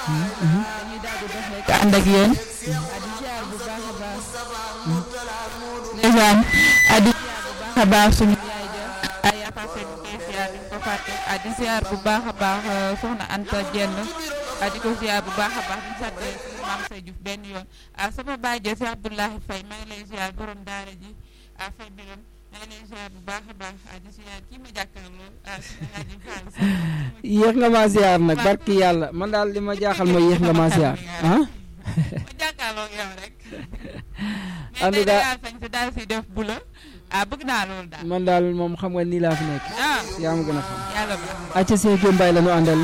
dañuy daal di dox rek ànd ak yéen di ziar bu baax a baax ndeysaan di ziar bu baax a baax suñu yaay ja ay apase ñu koy ziar duñ ko fàtte di ziar bu baax a baax soxna Anta Jenn di ko ziar bu baax a baax di sant suñu maam say Diouf benn yoon sama baay ja si Abdoulahi Faye maa ngi lay ziar borom daara ji Faye Biram maa ngi lay ziar bu baax a baax di ziar kii ma jàkkaarloo suñu Hadji Fall yéex nga ma ziar nag barki yàlla man daal li ma jaaxal mooy yéex nga ma ziar ah. ma jàkkaarloo yow rek. en tout cas mais tey daal si def bu la ah bëgg naa loolu daal. man daal moom xam nga nii laa fi nekk. ah yaa ma gën a xam. yàlla ba. acca Seydou Mbaye la ñu àndal.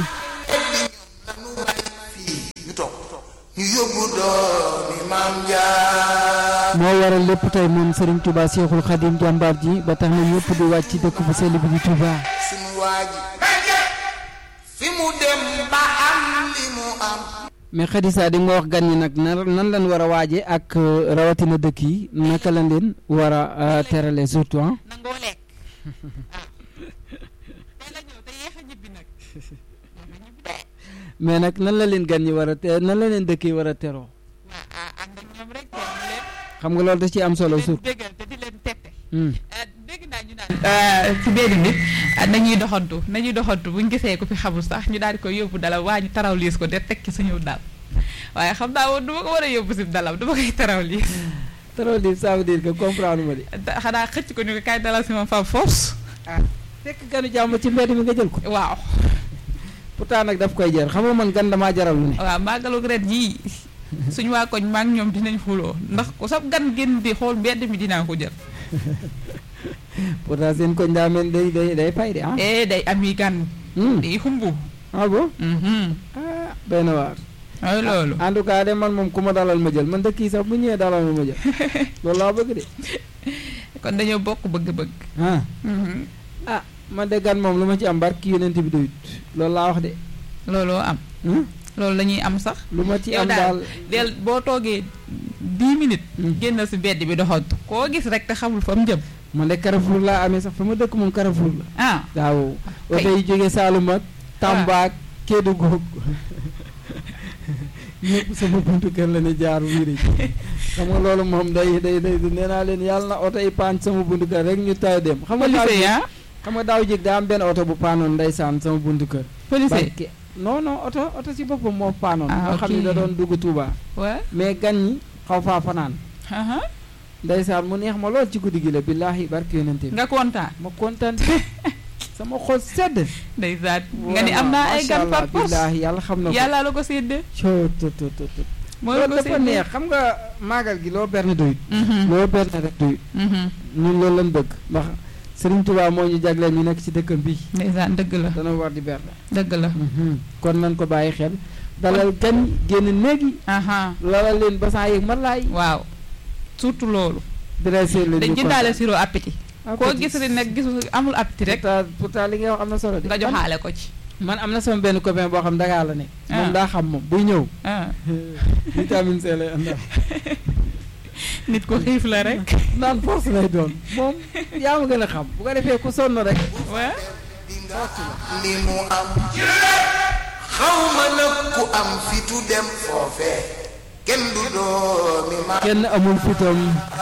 ñu toog ñu yóbbu doomi maam jaar moo waral lépp tey moom Serigne Touba Cheikhoul Khadim jàmbaar ji ba tax na ñëpp di wàcc ci dëkk bu sell bi di Touba. suñu waa ji fi mu dem ba am li mu am mais Khadija di nga wax gan ñi nag nan nan lañ war a waaje ak euh, rawatina dëkk yi naka lañ leen war a euh, terale surtout ah. nangoo lekk. ah tey la ñëw te yéex a ñibbi nag. yéex a ñibbi de. mais nag nan la leen gan ñi war a te nan la leen dëkk yi war a teroo ah ah ànd ak ñoom rek teew leen. xam nga loolu da ci am solo leen surtout. bégal te di leen tette. Hmm. ah dégg naa ñu naan. ci benn nit nañuy doxantu nañuy doxantu buñ gisee ko fi xamul sax ñu daal di koy yóbbu dala waa ñu taraw liis ko de teg ci suñu dal waaye xam naa woon du ma ko war a yóbbu si dalam du ma koy taraw liis teroo di ça veut dire que comprendre ma di. da- xanaa xëcc ko ñu ko kaay dalal si ma fa force ah fekk ganu jàmm ci mbedd mi nga jël ko. waaw pourtant nag daf koy jar xam nga man gan damaa jaral lu ne. waaw màggalu ren yii suñu waa koñ maa ngi ñoom dinañ xuloo ndax ku sab gan génn di xool mbedd mi dinaa ko jël pourtant seen koñ daa mel day day day fay de ah. eh day am yi gan Hmm. day xumbu ah bon mhm ah benn waar. mooy loolu en tout cas de man moom ku ma dalal ma jël man dëkk yi sax bu ñëwee dalal ma jël loolu laa bëgg de. kon dañoo bokk bëgg-bëgg ah mhm ah man de gan moom lu ma ci am barki yonent bi doyut loolu laa wax de. looloo am Hmm? loolu la ñuy am sax lu ma ci yow am daal daal. del boo toogee dix minutes Hmm. génn si mbedd bi doxantu koo gis rek te xamul fa mu jëm man de Carrefour laa amee sax fa ma dëkk moom Carrefour la. ah waaw Kay. oto yi jógee Saalum ak Tamba ak Kédougou ñëpp sama buntu kër la ne jaar wiiri xam nga loolu moom day day day nee naa leen yàlla na oto yi paan sama buntu kër rek ñu taw dem xam nga daaw policier jég ah xam nga daaw jég daa am benn oto bu paanoon ndeysaan sama buntu kër policier barke non non oto oto si boppam moo paanoon Ah, nga xam ni ok. da doon dugg Touba waa mais gan ñi xaw faa fanaan aha ndeysaan mu neex ma lool ci guddi gi la billaahi barke yonente bi nga kontaan ma kontaan sama xol sedd ndeysaan nga ni am naa ay gan par force billaahi yàlla xam na ko yàlla la ko séddee coo to to to to mooy la loolu ko dafa séddee neex xam nga maagal gi loo berne doyut Mhm, loo berne rek doyut mhm. ñun loolu lañ bëgg ndax Serigne Touba moo ñu jagleel ñu nekk ci dëkkam bi ndeysaan dëgg la dana war di berne dëgg la kon nañ ko bàyyi xel dalal gan génn néegi aha lalal leen basan yeeg malaay waaw surtout loolu dressé leen dañ ñu jëndaale kontaan. sirop appétit Ah, koo petit. gis rek nag gisul amul appétit rek pourtant pourtant li nga wax am na solo de nga joxaale ko ci man am na sama benn copain boo xam Dakar la ne Ah. moom daa xam moom buy ñëw ah vitamine C lay àndal nit ko xiif la rek naan force lay doon moom yaa ma gën a xam bu ko defee ku sonn rek waa li mu am xaw ma nag ku am fitu dem foofee kenn du doomi maam kenn amul fitam